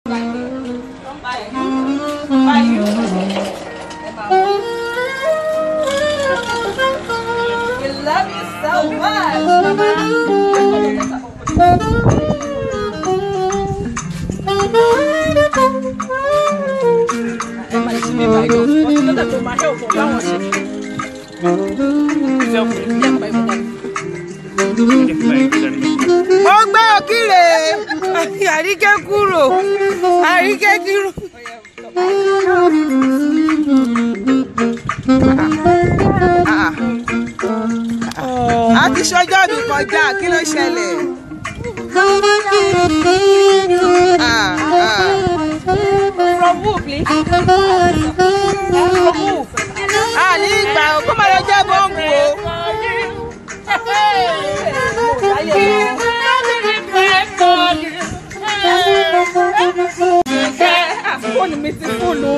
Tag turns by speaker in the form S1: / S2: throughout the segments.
S1: We love you so much.
S2: mo gbé òkìrè àríkẹ́ kúrò àríkẹ́ kúrò. a ti ṣọjọ́ mi kọjá kí ló ṣẹlẹ̀. Ah, ah.
S1: From who, please? From who?
S2: a ní ìgbà o kó máa lọ jẹ́ bọ́ǹbù o.
S1: Fóònù mi ti fóònù.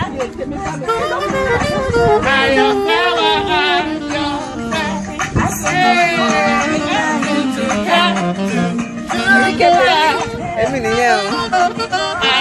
S2: èmi nìyẹn o.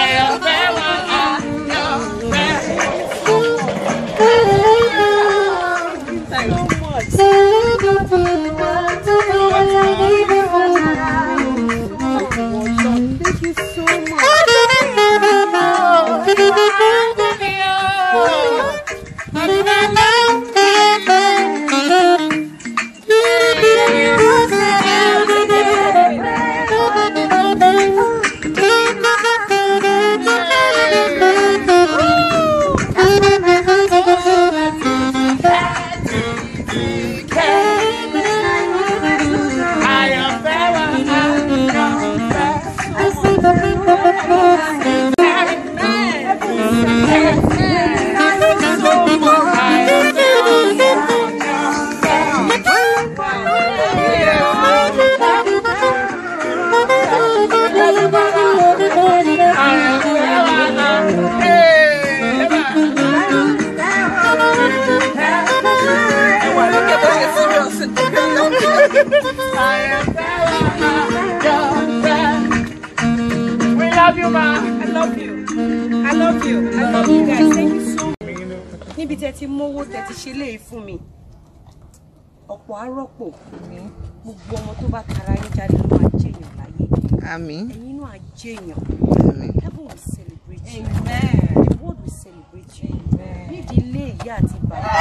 S1: We love you, ma. I love you. I love you. I love you guys. Thank you so much. Níbi tí ẹ ti mówó tẹ ti ṣe léyìí fún mi, ọ̀pọ̀ arọ́pò gbogbo ọmọ tó bá tara yín jáde ló máa jẹ́yàn láyé.
S2: àmín
S1: Ẹ̀yin náà á jẹ́yàn.
S2: àmín.
S1: Heaven will celebrate you. The world will celebrate you. Nídìí ilé ìyá àti bàbá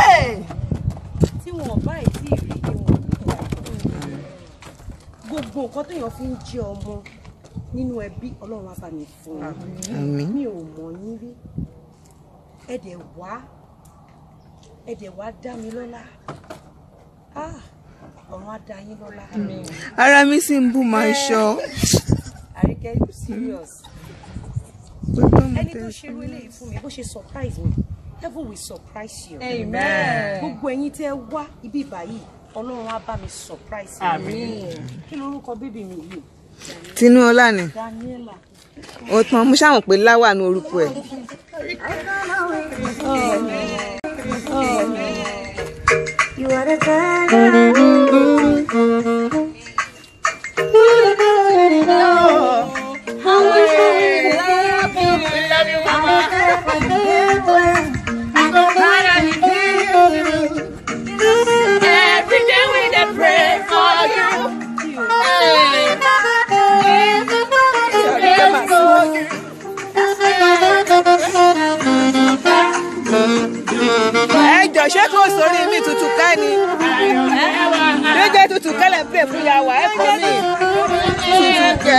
S1: tí wọn ò bá ìdí ìrí ni wọn ò ní wà. Gbogbo nǹkan téèyàn fi ń jẹ́ ọmọ nínú ẹbí Ọlọ́run á bá mi fún un
S2: àmín.
S1: mi ò mọ̀ yín rí ẹ dẹ̀ wá ẹ dẹ̀ wá dá mi lọ́lá Ah, ọ̀run á dá yín lọ́lá
S2: ara mi sì ń bù máa ṣọ.
S1: àríkẹ́ you serious
S2: gbogbo mi
S1: ẹni
S2: tẹ
S1: tó ṣerú eléyìí fún mi bó ṣe surprise mi heaven will surprise you
S3: Amen.
S1: gbogbo ẹ̀yin tẹ́ wá ibi báyìí Ọlọ́run á bá mi surprise you kí lorúkọ bébì mi yìí
S2: tinúọlá ni
S1: Daniela
S2: ó tán mo ṣàwọn pé láwà ní orúkọ ẹ.
S1: you are the girl
S3: Every day we dey pray for you.
S2: ẹ jọ ṣé kò sórí mi tutù ká ni dédé tutù kẹlẹ ń pè fún yàwá ẹ kọ mi tutù kẹ.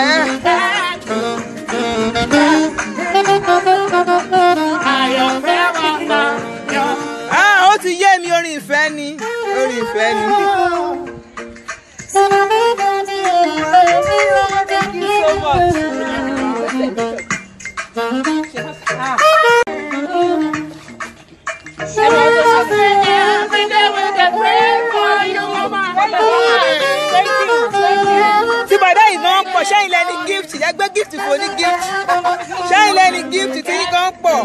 S2: Ah, ó ti yé mi orin ìfẹ́ ni orin ìfẹ́ ni.
S3: Every day we dey pray for you, mama. Thank you, thank you.
S2: tí bàdá yìí gan pọ̀ ṣẹ́yìn lẹ́ni gift ẹ gbé gift fún ní gift ṣẹ́yìn lẹ́ni gift tí yín gan pọ̀.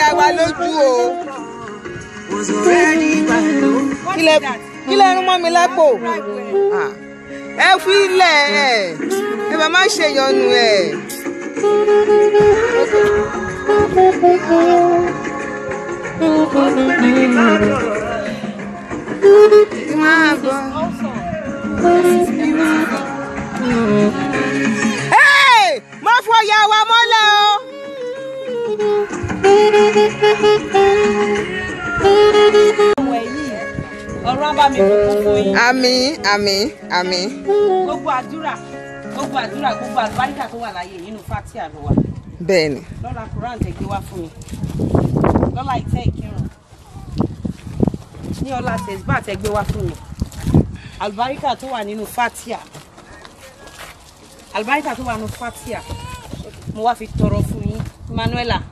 S2: wa lójú o
S4: was already by law.
S1: What
S2: kí
S1: is
S2: lẹ
S1: that?
S2: kí lẹ rún mọ́ mi lápò
S1: Right way.
S2: Ah, ẹ fi ilẹ̀ ẹ ẹ bá má ṣe yọnu ẹ. Máa bọ̀. Hey! Má fọ ìyá wa mọ́lẹ̀ o.
S1: Ọ̀wẹ̀ yìí, ọ̀rọ̀ á bá mi kúkú fún yín.
S2: Àmín àmín àmín.
S1: Gbogbo àdúrà, gbogbo àdúrà, gbogbo àlùbáríkà tó wà láyé yìí nínú Fátíà ló wà.
S2: Bẹ́ẹ̀ni.
S1: Lọ́la Quran tẹ̀ gbé wá fún mi. Lọ́la ìtẹ́ ìkírun. Ní ọlá Tẹ̀síbà tẹ̀ gbé wá fún mi. Àlùbáríkà tó wà nínú Fátíà. Àlùbáríkà tó wà nínú Fátíà. Mo wá fi tọrọ fún yín. Manuela.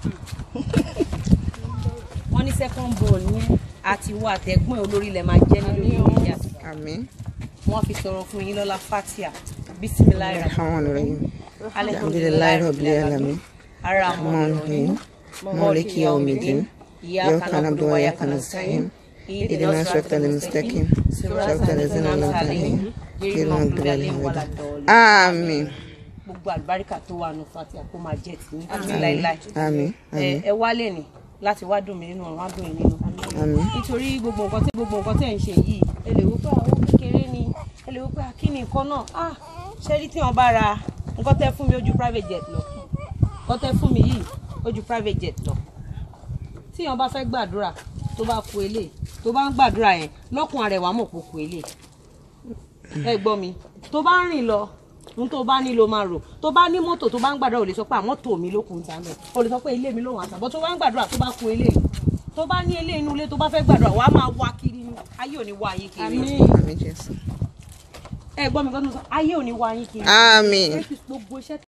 S1: Wọ́n ní second born ní àti wọ àtẹ̀gbọ́n olórí ilẹ̀ máa jẹ́ nínú ìlú ìyá.
S2: Àmín.
S1: Wọ́n fi tọrọ fún yín lọ́la Fátíà. Bísímíláì rà.
S2: Rahmanirrahim. Alhamdulillahi rabbil alamin. Rahmanirrahim. Maliki yawmiddin. Iyyaka na'budu wa iyyaka nasta'in. اهدنا الصراط المستقيم صراط الذين أنعمت عليهم غير المغضوب عليهم ولا الضالين آمين
S1: gbogbo àlùbáríkà tó wà nù Fátíà kó máa jẹ́ tì ní láíláí.
S2: àmín
S1: ẹ ẹ wálé ni láti wá dùn mí nínú ọ̀run wá dùn yín nínú.
S2: àmín
S1: nítorí gbogbo nǹkan tí gbogbo nǹkan tẹ̀ ń ṣe yìí ẹ lè wò pé àwọn kékeré ni ẹ lè wò pé kí ni nǹkan náà ah ṣé rí tí wọ́n bá ra nǹkan tẹ́ fún mi ó ju private jet lọ nǹkan tẹ́ fún mi yìí ó ju private jet lọ tí wọ́n bá fẹ́ gbàdúrà tó bá ku eléyìí tó bá ń gbàdúrà yẹn lọ́kùn arẹwà mọ̀ kó ku eléyìí ẹ gbọ́ mi tó bá ń rìn lọ ohun tó bá ní ló máa rò tó bá ní mọ́tò tó bá ń gbàdúrà ò lè sọ pé àmọ́ tò mí lókun ta mẹ́ ò lè sọ pé ilé mi lòun àtàbọ̀ tó bá ń gbàdúrà tó bá ku eléyìí tó bá ní ilé inú ilé tó bá fẹ́ gbàdúrà wàá máa wá kiri ni ayé ò ní wá yín kiri
S2: àmín Jésù
S1: ẹ gbọ́ mi kọ́ tó sọ ayé ò ní wá yín kiri
S2: àmín
S1: gbogbo iṣẹ́